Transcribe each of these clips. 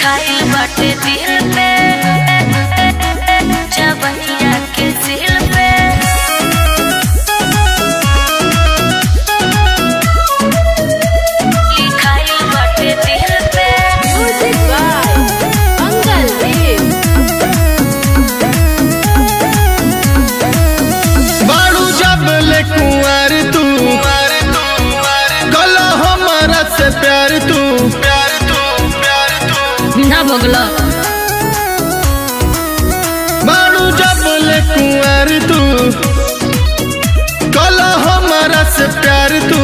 लिखाइल बाटे दिल पे जवनिया के दिल पे लिखाइल बाटे दिल पे Music by Mangal Dev. बारू जब ले कुंवर तू गला हमारा से प्यार तू प्यार तू प्यार तू ना भगला बारू जब ले कुंवर तू गला हमारा से प्यार तू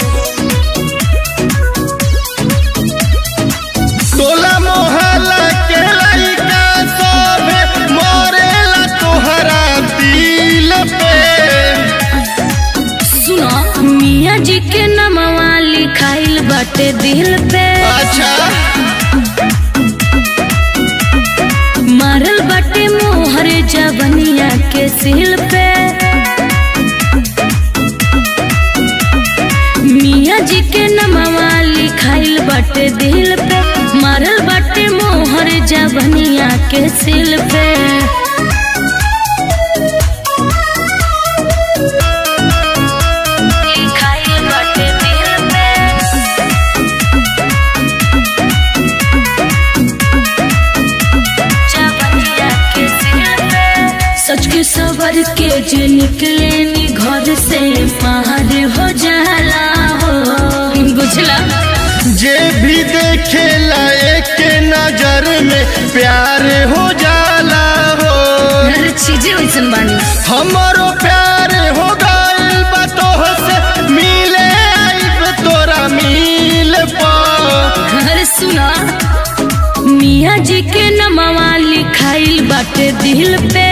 तोला मोहल्ला के लइका सोभे मोरेला तोहरा दिल पे सुनो मियाँ जी के नमवा लिखाइल बाटे दिल पे अच्छा मारल बाटे मोहर जवनिया के सिल पे मियाँ जी के नमवा लिखाइल बाटे दिल पे मारल बाटे मोहर जवनिया के सिल पे लिखाइल बाटे दिल पे जवनिया के दिल पे सच के सबर के जो निकले नी घर से बाहर हो जाला हो बुझला जे भी देखे लायक के नजर में प्यार हो जाला हो हर चीजें वैसन बानी हमारो प्यार हो गइल बा तोह से मिले आइब तोरा मिल पा अरे सुना मियाँ जी के नमवा लिखाइल बाटे दिल पे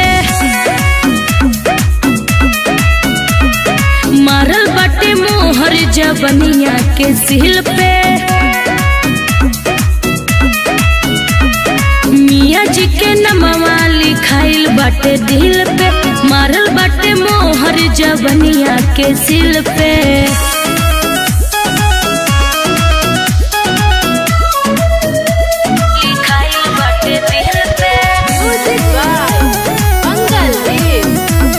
मारल बाटे मोहर जवनिया के सिल पे मियाँ जी के नमवा लिखाइल बाटे दिल पे मारल बाटे मोहर जवनिया के सिल पे लिखाइल बाटे दिल पे Music by Mangal Dev.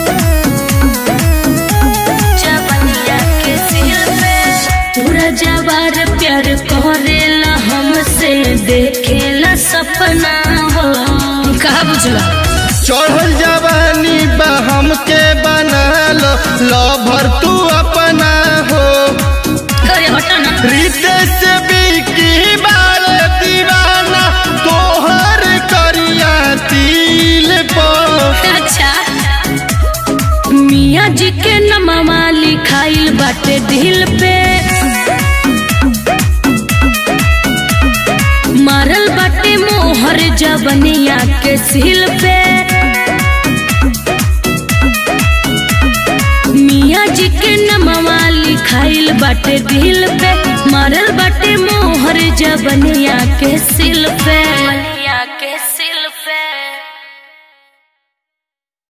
जवनिया के दिल पे पूरा जवार प्यार करेला हमसे देखेला सपना हो कहा बुझला चढ़ल जवानी बा हमके बना लो लभर तू अपना हो करे हटा ना रीते से बिकी बाल दीवाना तोहर करिया तिल पर अच्छा मियाँ जी के नमवा लिखाइल बाटे दिल पे मारल बाटे मोहर जवनिया के सिल पे मियाँ जी के नमवा लिखाइल बाटे दिल पे मारल बाटे मोहर जवनिया के सिल पे के